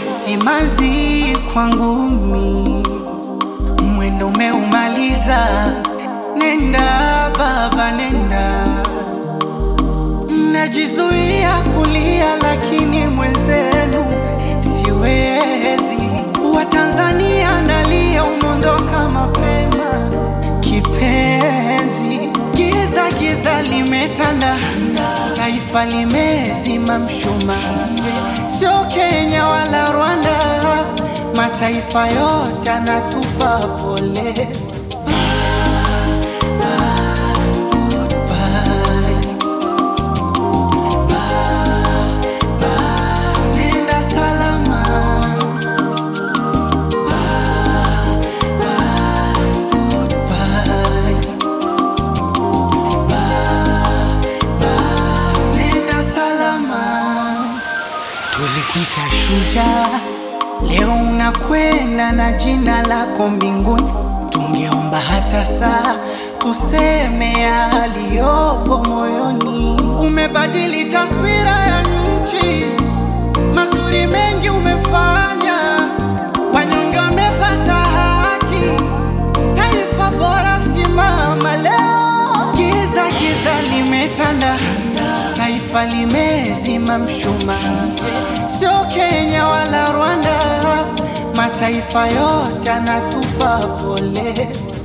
simanzi kwangu mi, mwendo umeumaliza, nenda baba, nenda. Najizuia kulia, lakini mwenzenu siwezi. Watanzania nalia, umondoka mapema kipenzi. Giza giza limetanda, taifa limezima mshumaa. Sio Kenya wala Rwanda, mataifa yote anatupa pole. Goodbye. Nenda salama. Goodbye. Nenda salama. Tulikuita shujaa, leo unakwenda na jina lako mbinguni. Tungeomba hata saa tuseme yaliyopo moyoni. Umebadili taswira ya nchi, mazuri mengi umefanya, wanyonge wamepata haki, taifa bora simama leo. Giza giza limetanda, taifa limezima mshumaa. Sio Kenya wala Rwanda, mataifa yote anatupa pole.